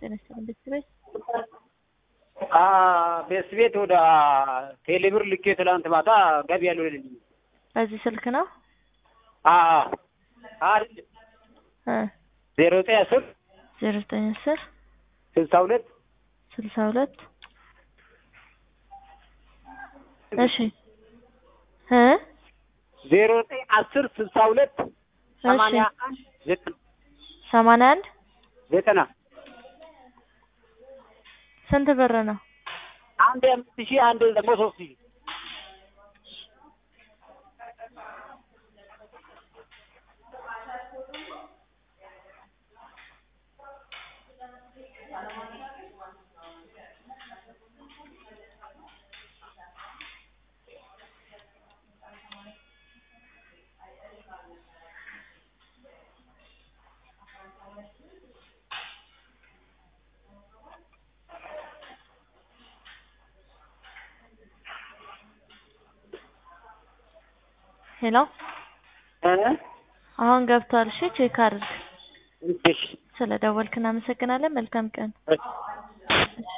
ጤና ይስጥልኝ ቤተሰቤት ቤስ ቤት ወደ ቴሌብር ልኬ ትላንት ማታ ገቢ ያለው ልልኝ በዚህ ስልክ ነው እ ዜሮ ዘጠኝ አስር ዜሮ ዘጠኝ አስር ስልሳ ሁለት ስልሳ ሁለት እሺ እ ዜሮ ዘጠኝ አስር ስልሳ ሁለት ሰማንያ አንድ ዘጠና ሰማንያ አንድ ዘጠና ስንት ብር ነው? አንድ አምስት ሺህ አንድ ደግሞ ሶስት ሺህ ሄሎ እ አሁን ገብቷል። እሺ ቼክ አድርግ። እሺ ስለ ደወልክ እናመሰግናለን። መልካም ቀን። እሺ